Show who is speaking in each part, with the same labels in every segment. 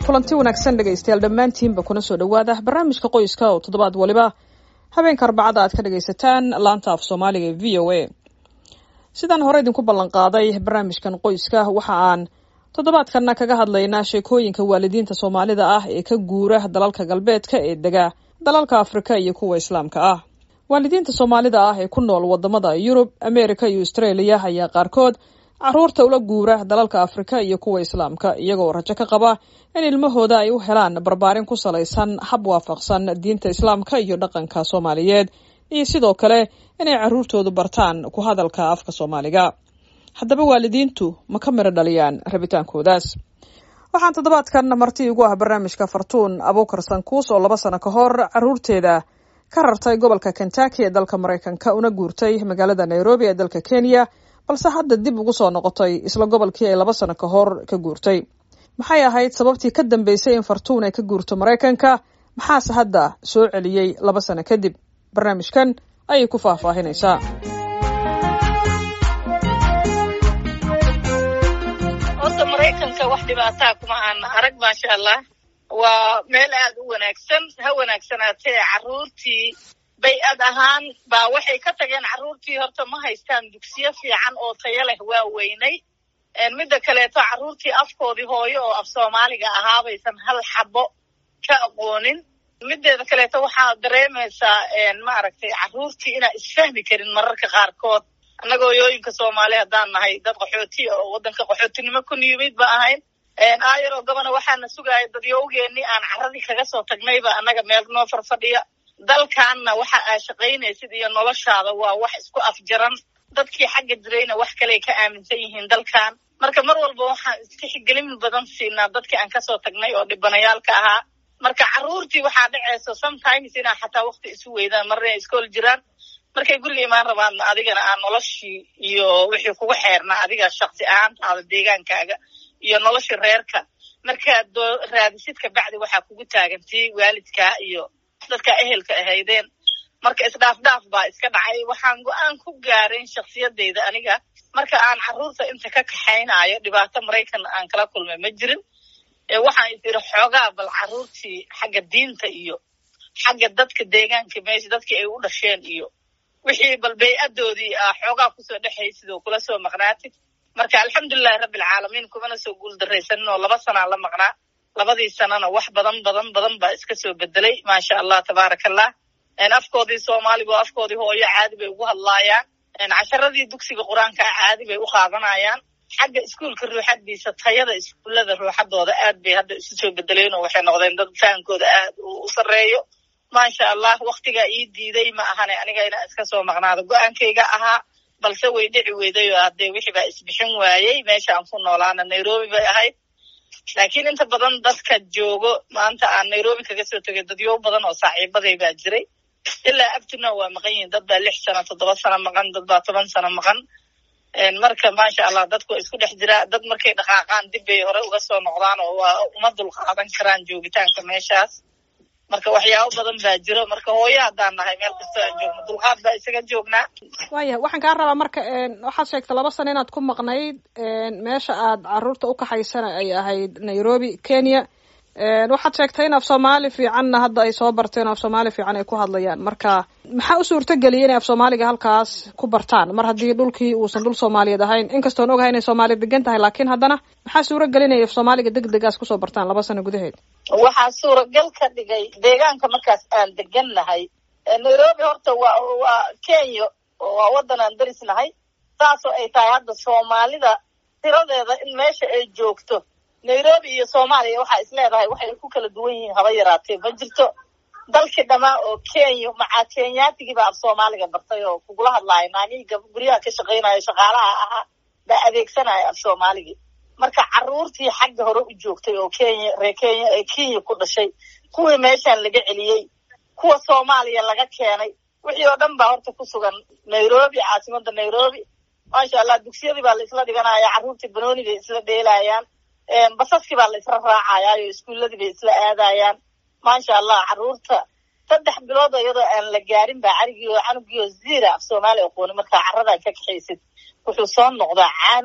Speaker 1: kulanti wanaagsan dhegaystayaal dhammaantiinba kuna soo dhowaada barnaamijka qoyska oo toddobaad waliba habeenka arbacada aad ka dhagaysataan laanta af soomaaliga ee v o a sidaan hore idinku ballan qaaday barnaamijkan qoyska waxa aan toddobaadkanna kaga hadlaynaa sheekooyinka waalidiinta soomaalida ah ee ka guura dalalka galbeedka ee dega dalalka afrika iyo kuwa islaamka ah waalidiinta soomaalida ah ee ku nool wadamada yurub ameerika iyo australia ayaa qaarkood caruurta ula guura dalalka afrika iyo kuwa islaamka iyagoo rajo ka qaba in ilmahooda ay u helaan barbaarin ku salaysan hab waafaqsan diinta islaamka iyo dhaqanka soomaaliyeed iyo sidoo kale inay caruurtoodu bartaan ku hadalka afka soomaaliga haddaba waalidiintu ma ka miro dhaliyaan rabitaankoodaas waxaan toddobaadkan marti igu ah barnaamijka fartuun abuukar sankuus oo laba sano ka hor caruurteeda ka rartay gobolka kentucky ee dalka maraykanka una guurtay magaalada nairobi ee dalka kenya balse hadda dib ugu soo noqotay isla gobolkii ay laba sano ka hor ka guurtay maxay ahayd sababtii ka dambeysay in fartuun ay ka guurto maraykanka maxaase hadda soo celiyey laba sano kadib barnaamijkan ayay ku faahfaahinaysaa
Speaker 2: horta maraykanka wax dhibaataa kuma aan arag maasha allah waa meel aad u wanaagsan ha wanaagsanaatee carruurtii bay-ad ahaan baa waxay ka tageen carruurtii horta ma haystaan dugsiyo fiican oo tayo leh waa weynay midda kaleeto carruurtii afkoodii hooyo oo af soomaaliga ahaabaysan hal xabo ka aqoonin mideeda kaleeto waxaa dareemaysaa maaragtay carruurtii inaan isfahmi karin mararka qaarkood annaga hoyooyinka soomaali haddaan nahay dad qaxooti oo waddanka qaxootinimo ku niyimid ba ahayn aayaroo gabana waxaana sugaaya dadyowgeennii aan carradii kaga soo tagnayba annaga meel noo farfadhiya dalkaanna waxa aa shaqaynaysid iyo noloshaada waa wax isku afjaran dadkii xagga jirayna wax kaley ka aaminsan yihiin dalkan marka mar walba waxaan istixgelin badan siinaa dadkii aan kasoo tagnay oo dhibanayaalka ahaa marka carruurtii waxaa dhacayso sometimes inaa xataa wakti isu weydaan marna iskool jiraan markay guriga imaan rabaanna adigana aa noloshii iyo wixii kugu xeernaa adiga shaksi ahaantaada deegaankaaga iyo noloshii reerka markaad doo raadisid kabacdi waxaa kugu taagantii waalidkaa iyo dadka ehelka ahaydeen marka isdhaafdhaaf baa iska dhacay waxaan go-aan ku gaarayn shaksiyadeyda aniga marka aan carruurta inta ka kaxaynayo dhibaato maraykan aan kala kulmay ma jirin waxaan is iri xoogaa bal carruurtii xagga diinta iyo xagga dadka deegaanka meesha dadkii ay u dhasheen iyo wixii bal bay-adoodii ah xoogaa kusoo dhexaysid oo kula soo maqnaatid marka alxamdulilahi rabbilcaalamiin kumana soo guuldaraysanin oo laba sanaa la maqnaa labadii sanana wax badan badan badan baa iska soo bedelay maasha allah tabaaraka allah afkoodii soomaaliga oo afkoodii hooyo caadi bay ugu hadlaayaan casharadii dugsiga qur-aanka caadi bay u qaadanayaan xagga iskuolka ruuxadiisa tayada iskuullada ruuxadooda aad bay hadda isu soo bedeleen oo waxay noqdeen dad fahankooda aad u sarreeyo maasha allah waktigaa ii diiday ma ahane aniga inaa iska soo maqnaado go-aankayga ahaa balse way dhici weyday oo haddee wixii baa isbixin waayey meesha aan ku noolaana nairobi bay ahayd laakiin inta badan dadka joogo maanta aan nairobi kaga soo tegay dadyo badan oo saaxiibaday baa jiray ilaa abtuna waa maqan yihin dad baa lix sano toddoba sano maqan dad baa toban sano maqan marka maasha allah dadku waa isku dhex jiraa dad markay dhaqaaqaan dib bay hore uga soo noqdaan oo waa uma dulqaadan karaan joogitaanka meeshaas marka waxyaabo badan baa jiro marka hooyo haddaan nahay meel kastoo aan joogno dulqaad baa isaga joognaa
Speaker 1: waayahay waxaan kaa rabaa marka waxaad sheegtay laba sano inaad ku maqnayd meesha aad carruurta u kaxaysana ay ahayd nairobi kenya waxaad sheegtay in af soomaali fiicanna hadda ay soo barteen af soomaali fiican ay ku hadlayaan marka maxaa u suurtageliyay inay af soomaaliga halkaas ku bartaan mar haddii dhulkii uusan dhul soomaaliyeed ahayn inkastoon ogahay inay soomaaliya degan tahay laakiin haddana maxaa suuragelin inay af soomaaliga deg degaas kusoo bartaan laba sano gudaheed
Speaker 2: waxaa suuragal ka dhigay deegaanka markaas aan degan nahay nairobi horta waa waa kenya waa waddan aan daris nahay saasoo ay tahay hadda soomaalida tiradeeda in meesha ay joogto nairobi iyo soomaaliya waxaa is leedahay waxay ku kala duwan yihiin haba yaraatee ma jirto dalkii dhamaa oo kenya macaa kenyatigiibaa af soomaaliga bartay oo kugula hadlaayo naagihii guryaha ka shaqaynayo shaqaalaha ahaa baa adeegsanaya af soomaaligii marka carruurtii xagga hore u joogtay oo kenya reer kenya ee kenya ku dhashay kuwii meeshaan laga celiyey kuwa soomaaliya laga keenay wixii oo dhan baa horta ku sugan nairobi caasimada nairobi maasha allah dugsiyadii baa la isla dhiganaya carruurtii banooni bay isla dheelayaan basaskii baa la isla raacayaayo iskuulladii bay isla aadayaan maasha allah carruurta saddex bilood iyadoo aan la gaarin baa carigii oo canugii oo ziira af soomaaliya aqooni markaa carradaa ka kaxaysid wuxuu soo noqdaa caanug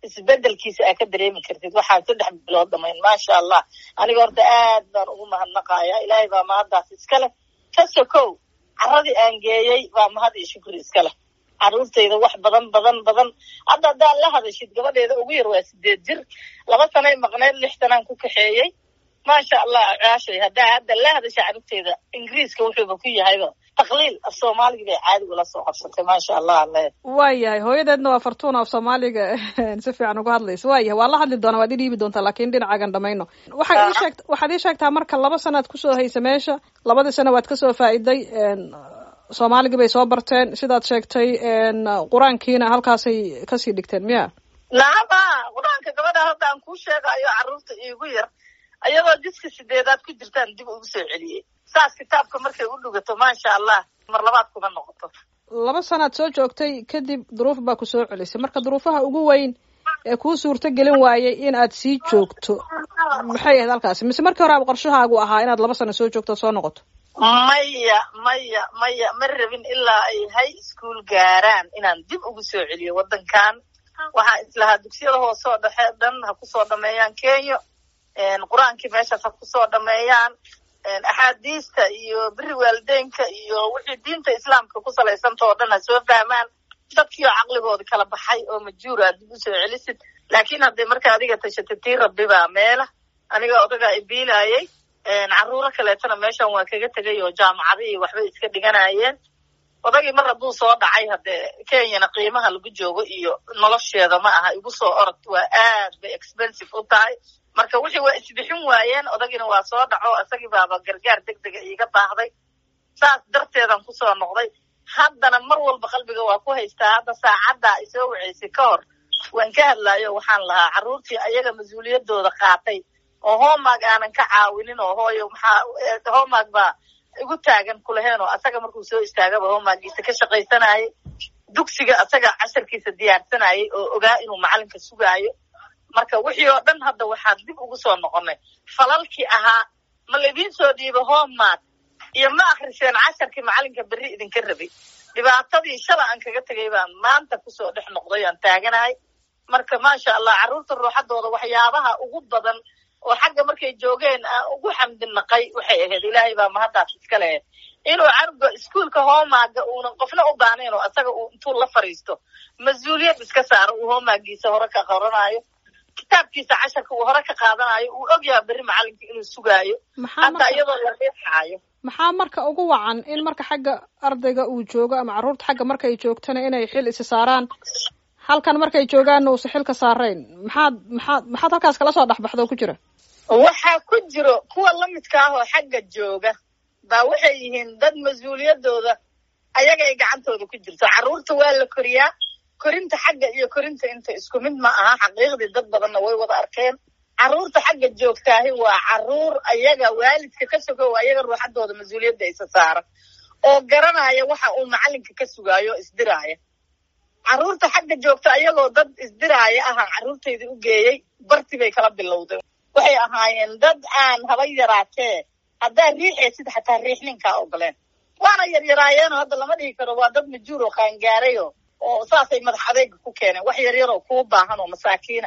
Speaker 2: isbedelkiisa aa ka dareemi kartid waxaan saddex bilood dhamayn maasha allah aniga horta aad baan ugu mahadnaqaya ilaahay baa mahaddaas iska leh ka sokow carradii aan geeyey baa mahad iyo shukri iska leh carruurtayda wax badan badan badan hadda haddaad la hadashid gabadheeda ugu yar waa sideed jir laba sanay maqneyd lix sanaan ku kaxeeyey maasha allah caashay haddaa hadda la hadasha carruurteyda ingiriiska wuxuuba ku yahayba taqliil af soomaaliga bay caadi ula soo qabsatay maasha allah ale
Speaker 1: waayahay hooyadeedna waa fartuun af soomaaliga si fiican uga hadlaysa waayahay waa la hadli doonaa waad i dhiibi doontaa laakiin dhinacaagan dhamayno waxaad ii sheegt waxaad ii sheegtaa marka laba sanaad kusoo haysa meesha labadii sana waad kasoo faa'iday soomaaligii bay soo barteen sidaad sheegtay qur-aankiina halkaasay kasii dhigteen miya
Speaker 2: naama qur-aanka gabadha hadda aan kuu sheegayo carruurta iigu yar ayadoo jiska sideedaad ku jirtaan dib ugu soo celiyey saas kitaabka markay u dhugato maasha allah mar labaad kuma noqoto
Speaker 1: laba sanaad soo joogtay kadib duruuf baa ku soo celisay marka duruufaha ugu weyn ee kuu suurto gelin waayay in aad sii joogto maxay ahayd halkaasi mise markii hore ab qorshahaagu ahaa inaad laba sano soo joogto soo noqoto
Speaker 2: maya maya maya ma rabin ilaa ay high school gaaraan inaan dib ugu soo celiyo waddankan waxaa islahaa dugsiyada hoosoo dhexe dhan ha kusoo dhameeyaan kenya qur-aankii meeshaas ha kusoo dhameeyaan axaadiista iyo beri waalideynka iyo wixii diinta islaamka ku salaysanta oo dhan ha soo fahmaan dadkii oo caqligooda kala baxay oo majuur aad dib usoo celisid laakiin hadday marka adiga tashatay tii rabbi baa meela aniga odagaa ibiilaayay carruuro kaleetana meeshan waa kaga tegay oo jaamacadihii waxbay iska dhiganayeen odagii mar hadduu soo dhacay haddee kenyana qiimaha lagu joogo iyo nolosheeda ma aha igu soo orod waa aad bay expensive u tahay marka wixii waa isbixin waayeen odagiina waa soo dhaco isagii baaba gargaar deg dega iiga baahday saas darteedan kusoo noqday haddana mar walba qalbiga waa ku haystaa hadda saacaddaa isoo waceysay ka hor waan ka hadlaayo waxaan lahaa carruurtii ayaga mas-uuliyadooda qaatay oo homework aanan ka caawinin oo hooyo maxaa homework baa igu taagan kulaheen oo asaga markuu soo istaagaba homeworkiisa ka shaqaysanayay dugsiga asaga casharkiisa diyaarsanayay oo ogaa inuu macalinka sugaayo marka wixii oo dhan hadda waxaan dib ugu soo noqonay falalkii ahaa ma laydin soo dhiibo homework iyo ma akriseen casharkii macalinka berri idinka rabay dhibaatadii shala aan kaga tegay baan maanta kusoo dhex noqday aan taaganahay marka maasha allah carruurta ruuxadooda waxyaabaha ugu badan oo xagga markay joogeen aan ugu xamdinaqay waxay ahayd ilaahay baa mahaddaas iska lehed inuu canuga iskuolka hoomaaga uunan qofna u baanayn oo asaga uu intuu la fariisto mas-uuliyad iska saaro uu hoomaagiisa hore ka qoranayo kitaabkiisa casharka uu hore ka qaadanayo uu ogyaha berri macalinka inuu sugaayo hataa iyadoo la riixaayo
Speaker 1: maxaa marka ugu wacan in marka xagga ardayga uu joogo ama carruurta xagga markay joogtana inay xil isi saaraan halkan markay joogaanna uusa xilka saarayn maxaad maxaad maxaad halkaas kala soo dhexbaxdo ku jira
Speaker 2: waxaa ku jiro kuwa lamidka ah oo xagga jooga baa waxay yihiin dad mas-uuliyadooda ayagay gacantooda ku jirto carruurta waa la koriyaa korinta xagga iyo korinta inta isku mid ma aha xaqiiqdii dad badanna way wada arkeen carruurta xagga joogtaahi waa carruur ayaga waalidka ka sogow ayaga ruuxadooda mas-uuliyadda isa saara oo garanaya waxa uu macalinka ka sugaayo isdiraaya carruurta xagga joogta ayagoo dad isdiraaya ahaan carruurtaydii u geeyey barti bay kala bilowday waxay ahaayeen dad aan haba yaraatee haddaa riixaysid xataa riixninkaa ogoleen waana yaryaraayeenoo hadda lama dhihi karo waa dad majuur oo qaangaarayo oo saasay madax adeyga ku keeneen wax yaryar oo kuu baahan oo masaakiina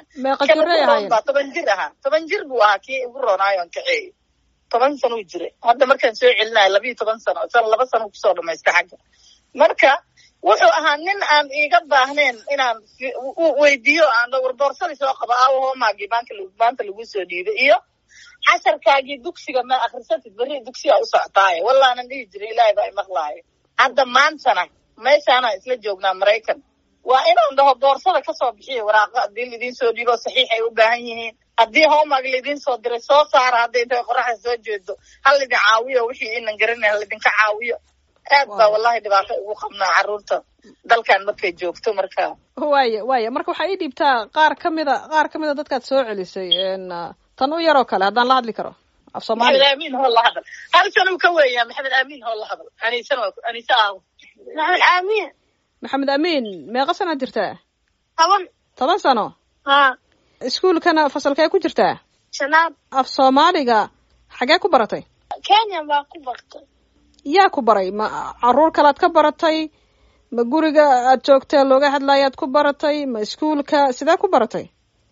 Speaker 2: baa toban jir ahaa toban jir buu ahaa kii igu roonaayo aan kaceeyo toban sanuu jiray hadda markaan soo celinayo labiiyo toban sano san laba sano kusoo dhamaysta xagga marka wuxuu ahaa nin aan iiga baahnayn inaan weydiiyo aan warboorsadii soo qabo aawo homaagii maanka maanta lagu soo dhiibay iyo casharkaagii dugsiga ma akrisatid berri dugsiyaa u soctaaye wallaanan dhihi jiray ilaahay baa imaqlaayo hadda maantana meeshaanaan isla joognaa maraykan waa inaan dhaho boorsada kasoo bixiya waraaqa haddii laidiin soo dhiibo saxiix ay u baahan yihiin haddii homework laidiin soo diray soo saara hadday intay qoraxda soo jeedo ha laydin caawiyo wixii inan garanay ha laydinka caawiyo aad baa wallahi dhibaato ugu qabnaa carruurta dalkan markay joogto marka
Speaker 1: waaya waaya marka waxaa ii dhiibtaa qaar ka mida qaar ka mida dadkaad soo celisay tan u yaroo kale haddaan la hadli karo af soomaali
Speaker 2: maxamed aamin hoo la hadal hal sanuu ka weeyaa maxamed aamin hoo la hadal anisan anise aawo
Speaker 3: maxamed aamin
Speaker 1: maxamed amiin meeqa sanaad jirtaa
Speaker 3: toban
Speaker 1: toban sano
Speaker 3: ha
Speaker 1: iskuolkana fasalkee ku jirtaa
Speaker 3: shanaad
Speaker 1: af soomaaliga xagee ku baratay
Speaker 3: kenya baa ku bartay
Speaker 1: yaa ku baray ma carruur kalead ka baratay ma guriga aad joogtee looga hadlaayaad ku baratay ma iskuolka sidee ku baratay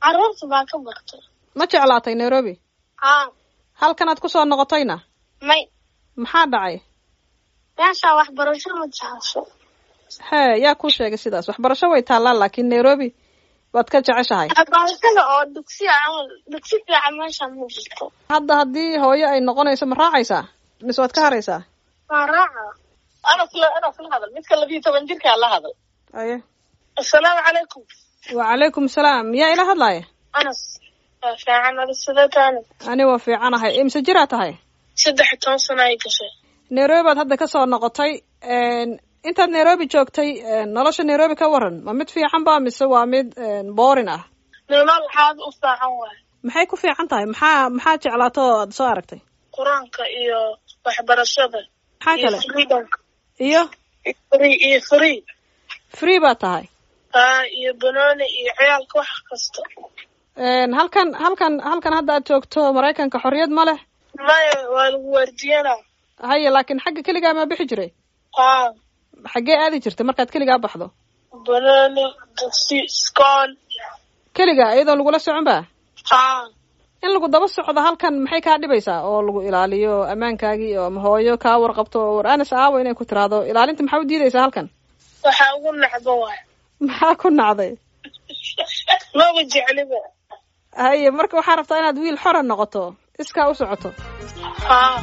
Speaker 3: carruurta baa ka bartay
Speaker 1: ma jeclaatay nairobi
Speaker 3: haa
Speaker 1: halkanaad ku soo noqotayna
Speaker 3: may
Speaker 1: maxaa dhacay
Speaker 3: meeshaa waxbarasho ma jecesho
Speaker 1: hee yaa kuu sheegay sidaas waxbarasho way taallaa laakiin nairobi waad ka jeceshahay
Speaker 3: waxbarashada oo dugsiya camal dugsi fiican meesha ma jirto
Speaker 1: hadda haddii hooyo ay noqonayso ma raacaysaa mise waad ka haraysaa
Speaker 3: waa raaca
Speaker 2: anas la anas la hadal midka labiyo toban jirkaa la hadal
Speaker 1: aye
Speaker 3: assalaamu calaykum
Speaker 1: wacalaykum salaam yaa ila hadlaaya
Speaker 3: anas waa fiican ada sidataani
Speaker 1: ani waa fiicanahay imse jiraa tahay
Speaker 3: saddex iyo toban sano ay gashay
Speaker 1: nairobi baad hadda kasoo noqotay intaad nairobi joogtay nolosha nairobi ka waran ma mid fiican ba mise waa mid boorin ah
Speaker 3: nolol xaad u fiican waay
Speaker 1: maxay ku fiican tahay maxaa maxaa jeclaato oo aad soo aragtay
Speaker 3: qur-aanka iyo waxbarashada
Speaker 1: maxaa
Speaker 3: iyo
Speaker 1: kale
Speaker 3: freedomka
Speaker 1: iyo
Speaker 3: free iyo free
Speaker 1: free baad tahay
Speaker 3: haa iyo banooni iyo ciyaalka wax kasta
Speaker 1: halkan halkan halkan hadda aad joogto maraykanka xorriyad ma leh
Speaker 3: maya waa lagu waardiyanaa
Speaker 1: haye laakiin xagga keligaa maa bixi jiray
Speaker 3: haa
Speaker 1: xaggee aadi jirtay markaad keligaa baxdo
Speaker 3: banooni dugsi iskool
Speaker 1: keligaa iyadoo lagula socon ba
Speaker 3: haa
Speaker 1: in lagu daba socdo halkan maxay kaa dhibaysaa oo lagu ilaaliyo ammaankaagii oo ama hooyo kaa warqabto oo war anas aawo inay ku tiraahdo ilaalinta maxaa u diidaysaa halkan
Speaker 3: waxaa ugu nacba waay
Speaker 1: maxaa ku nacday
Speaker 3: maba jecliba
Speaker 1: haye marka waxaa rabtaa inaad wiil xora noqoto iskaa u socoto
Speaker 3: haa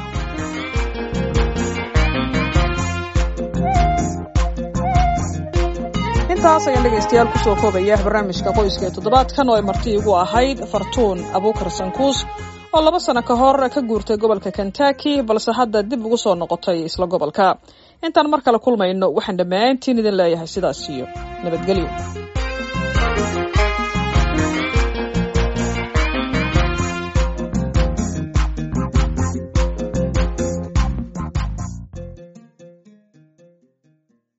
Speaker 1: intaas ayaan dhegaystayaal kusoo koobaya barnaamijka qoyska ee toddobaadkan oo ay marti igu ahayd fartuun abuukar sankuus oo laba sano ka hor ka guurtay gobolka kentucky balse hadda dib ugu soo noqotay isla gobolka intaan mar kale kulmayno waxaan dhammaantiin idin leeyahay sidaas iyo nabadgelyo